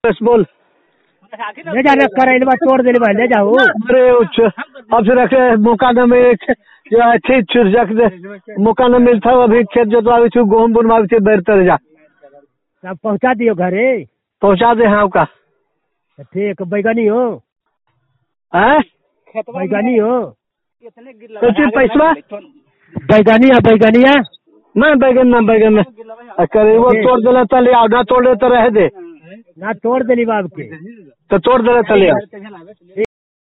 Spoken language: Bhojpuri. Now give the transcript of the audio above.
बस बोल ले जा रे करैलवा तोड़ देले बा ले जाओ अरे उच्च अब से रखे मौका न में जो अच्छी चुरजक दे मौका न मिलता हो अभी खेत जोतवावे छु गेहूं बुनवावे छु बैर तर जा सब पहुंचा दियो घरे पहुंचा दे हाँ का तो ठीक बैगनी हो हैं बैगनी हो कुछ पैसा बैगनी है बैगनिया मैं बैगन ना बैगन ना करे वो तोड़ देला तले आओ ना तोड़े तो रह दे ना तोड़ देली बाब के तो तोड़ देला तले आओ